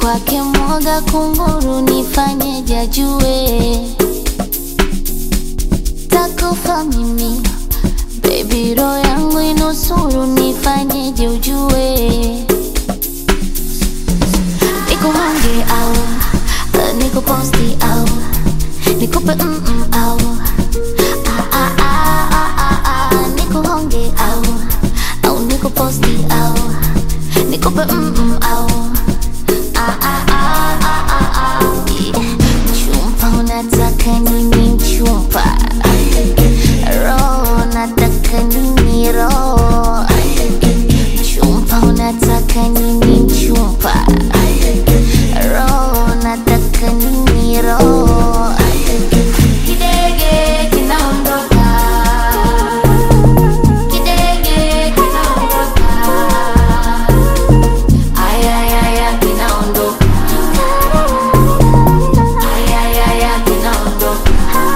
kwake mwoga kunguru, nifanyeje ajue takufa mimi baby, roho yangu inusuru, nifanyeje ujue nikuhange au uh, nikuposti au nikupe mm -mm au ah, ah, ah, ah, ah, ah, nikuhonge au au nikuposti au nikupe mm -mm au ah, ah, ah, ah, ah, ah. Mchumba unataka nini mchumba? Roho nataka nini roho? Mchumba unataka nini mchumba? Roho nataka nini roho? Kidege kinaondoka, kidege kinaondoka, ayayaya kinaondoka, ayayaya kinaondoka.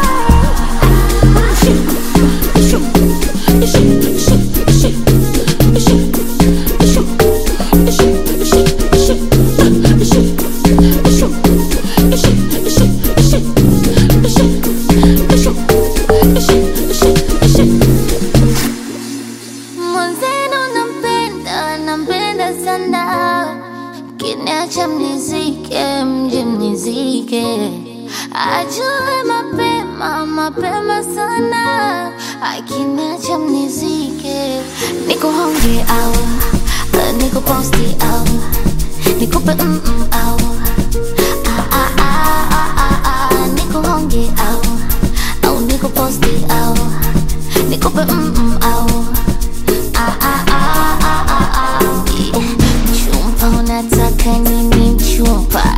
Mwenzenu nampenda, nampenda sana, kiniacha mnizike, mje mnizike, ajue mapema, mapema sana, akiniacha mnizike, nikuhonge au uh, nikuposti au nikupe mm -mm au ah, ah, ah, ah, ah, ah, nikuhonge au au nikuposti au nikupe mm -mm au Ah, ah, ah, ah, ah, ah. Mchumba unataka nini mchumba?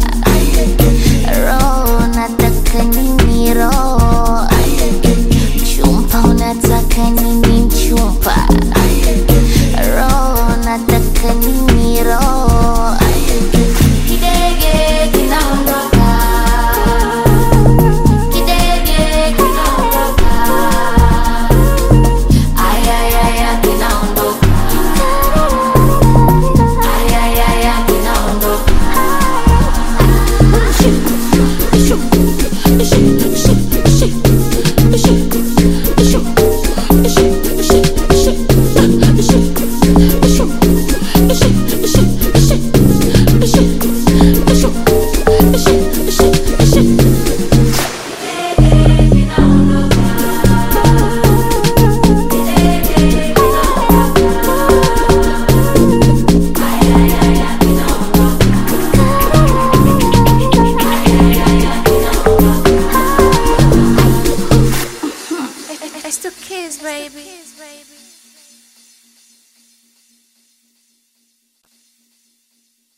Roho unataka nini roho? Mchumba unataka nini mchumba? Roho unataka nini roho? Kidege kinaondoka, kidege kinaondoka, ayayaya kinaondoka, ayayaya kinaondoka. It's the kids, baby.